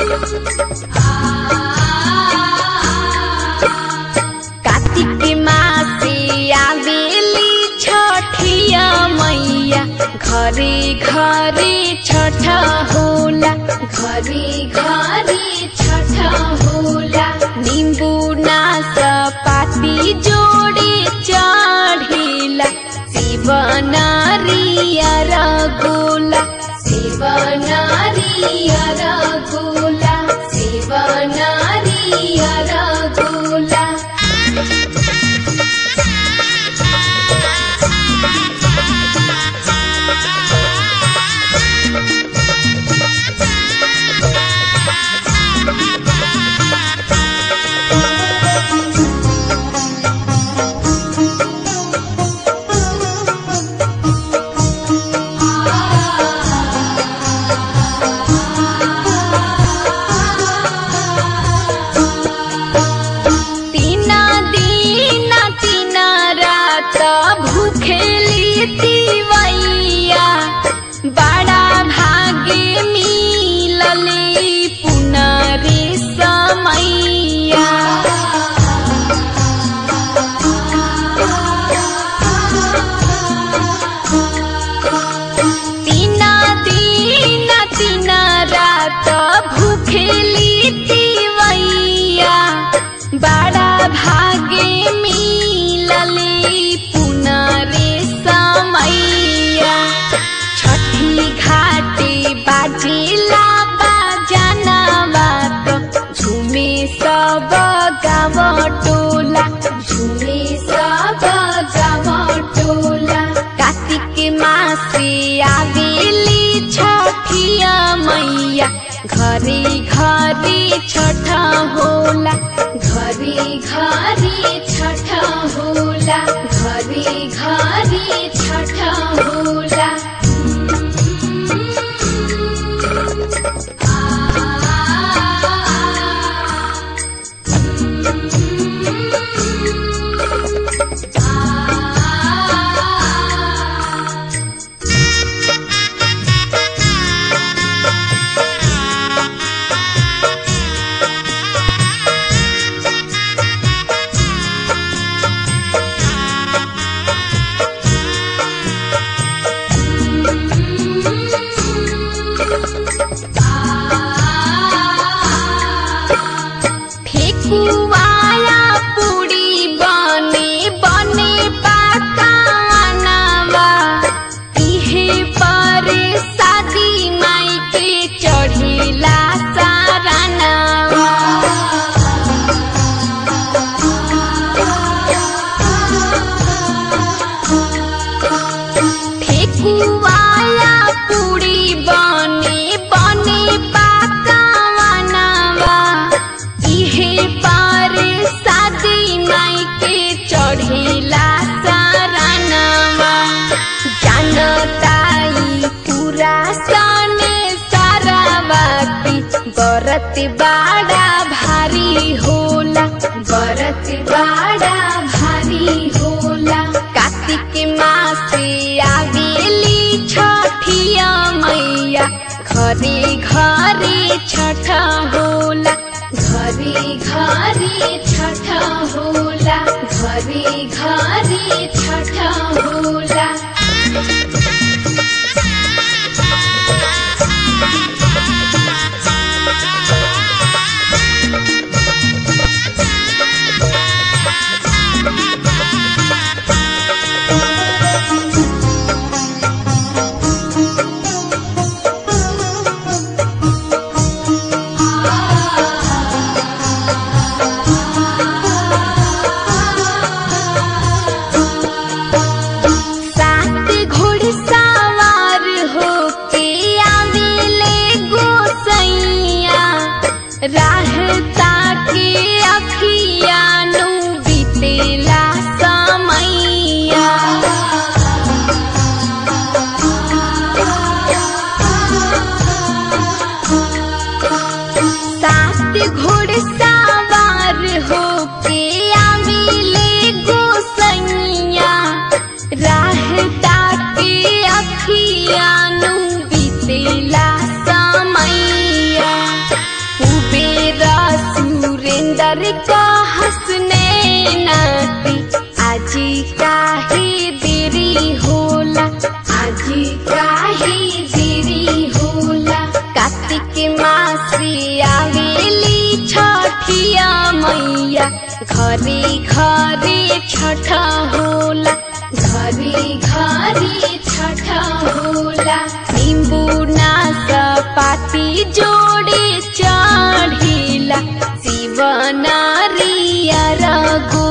कार्तिक मासे आवेली छठिया मैया घरे घरे छठ होला घरे घरे छठ होला निम्बु नास पाती जोडे चढेला शिव नारियर गोला शिव नारियर गोला शिव नारियर गोला तीना दिन तीना रात भूखेली तिवैया बड़ा भागे मिलले पुनरे समैया तीना दिन तीना रात भूखेली तिवैया बड़ा भागे मिलले पुनरे समैया छठी घाटे बाजेला बाजाना बात झुमे सब गाव टोला झुमे सब गाव टोला कार्तिक मासे आवेली छठिया मैया घरे घरे छठ होला घरे घरे छठ होला घरे घरे छठ होला ठेकुवाया पुड़ी बने बने पाकानवा इहे पर शादी माई के चढ़ेला सारानवा ठेकुवाया पुड़ी बने बने पाकानवा इहे पार शादी माई के चढ़ेला सारानवा जानताई पूरा सने सारावा की बरत बाड़ा भारी होला बरत बाड़ा भारी होला कार्तिक मासे आवेली छठिया मैया घरे घरे छठ होला घरे घरे छठ होला घरे घरे छठ होला का हंसने नाती आजी काहे देरी होला आजी काहे देरी होला कार्तिक मासी आवेली छठिया मैया घरे घरे छठ होला घरे घरे छठ होला निम्बू नास पाती जोड़े चढ़िला शिव नारियर गो